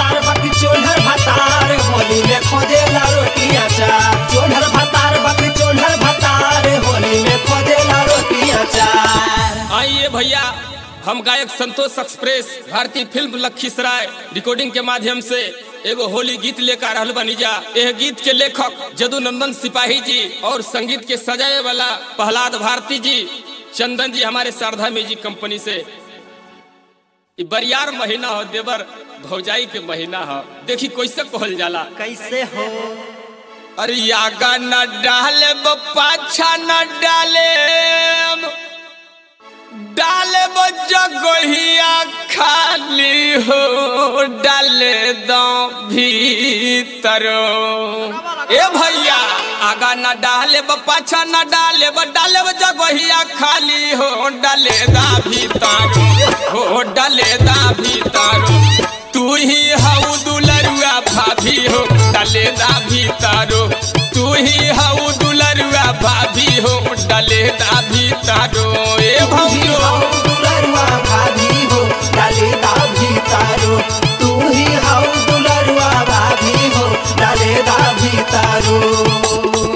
भतार बाकी चोलर भतार होली में खोजेला रोटी अचार चोलर भतार बाकी चोलर भतार होली में खोजेला रोटी अचार आइए भैया हम गायक Santosh express Bharatiya film Lakhisarai recording के माध्यम से एगो होली गीत लेकर रहल बनी जा यह गीत के लेखक जदुनंदन सिपाही जी और संगीत के सजाए वाला प्रहलाद भारती जी चंदन जी हमारे शारदा म्यूजिक कंपनी से इ बरियार महीना हो देवर भौजाई के महीना हो देखी कैसे कहल जाला कैसे हो अरे यागा न डाले पाछा न डाले डाले जगहिया खाली हो डाले दो भीतर ए भैया आगा न डाले पाछा न डाले डाले जगहिया खाली हो डाले दा भीतर हो डाले दा भीतर तू ही हऊ दुलरुआ भाभी हो डाले दा भीतर तू ही हऊ दुलरुआ भाभी हो डाले दा भीतर ए तू ही भौजो हाउ दुलरुआ भाभी हो डाले दा भीतारो तू ही हाउ दुलरुआ भाभी हो डाले दा भीतारो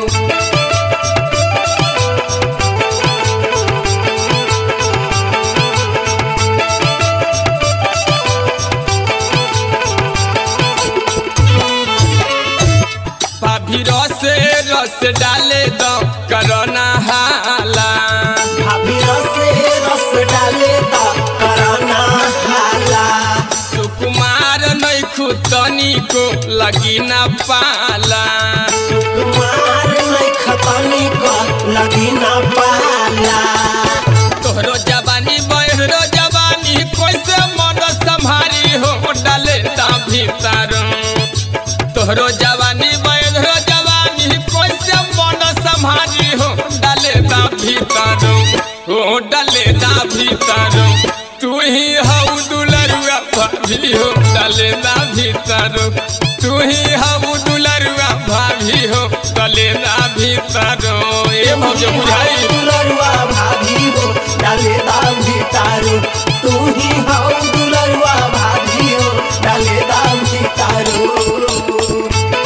भाभी रस रस डाले दो करना हाला भाभी रसे रस डाले दा कराना हाला सुकुमार नैखु तनी को लगी न पाला कुमार नहीं खतनी को लगी ना पाला तोहरो जवानी बहरो जवानी कैसे मन संभारी हो डाले दा भीतर तोहरो जवानी बहरो जवानी कैसे मन संभारी हो डाले दा भीतर हो डाले दा भीतर तू ही हऊ दुलरुआ भाभी हो डाले दा भीतर तू ही हऊ दुलरुआ भाभी हो डाले दा भीतर ए भौज बुझाई दुलरुआ भाभी हो डाले दा भीतारो तू ही हाउ दुलरुआ भाभी हो डाले दा भीतारो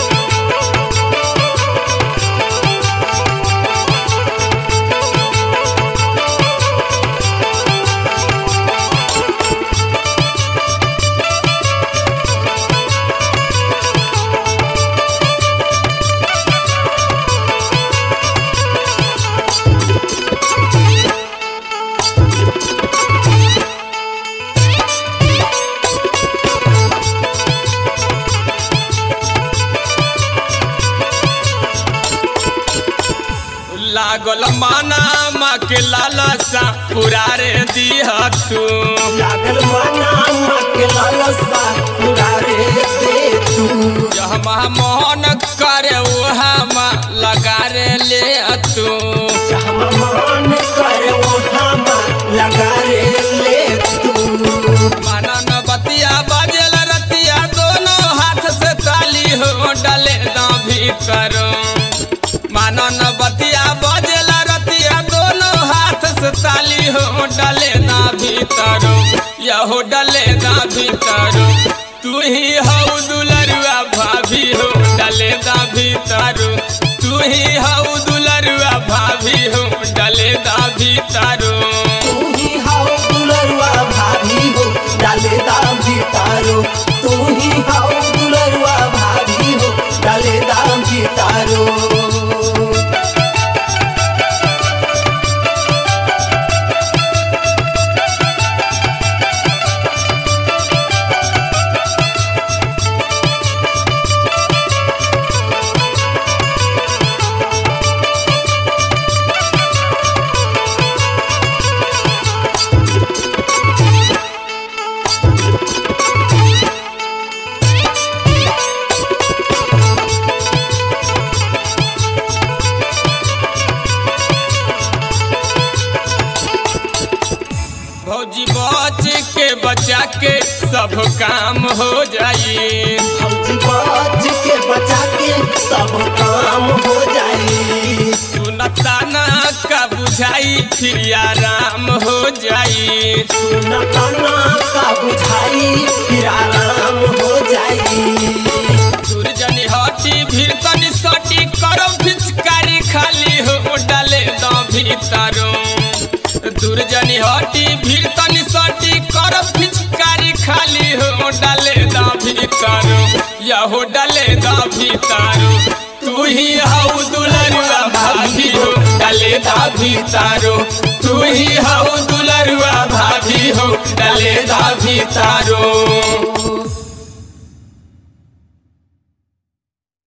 लागल माना माँ के लालसा पुरारे दिह तू लागल मना मके लालसा पुरारे दे तू जहमा मोहन करे वहाँ लगा रे ले तू हम मान कर वो हम लगा रे ले तू मानन बतिया बजल रतिया दोनों हाथ से ताली हो डले दा भीतर मानन बतिया बजल रतिया दोनों हाथ से ताली हो डले दा भीतर यहो डले दा भीतर तू ही हऊ दुलरुआ भाभी हो डले दा भीतर तू ही हऊ दुलरुआ भाभी हो डले दा भीतर तू ही हाउ दुलरुआ भाभी हो डाले दा भीतारो तू ही हाउ दुलरुआ भाभी हो डाले दा भीतारो भौजी बच के बचा के सब काम हो जाई फौजी बच के बचा के सब काम हो जाई सुनता ना का बुझाई फिर आराम हो जाई सुनताना का बुझाई फिर आराम हो जाई भीतरो दुर्जनी हटी भीड़ तनी सटी कर पिचकारी खाली हो डाले दा भीतरो यहो डाले दा भीतरो तू ही हाउ दुलरुआ भाभी हो डाले दा भीतरो तू ही हाउ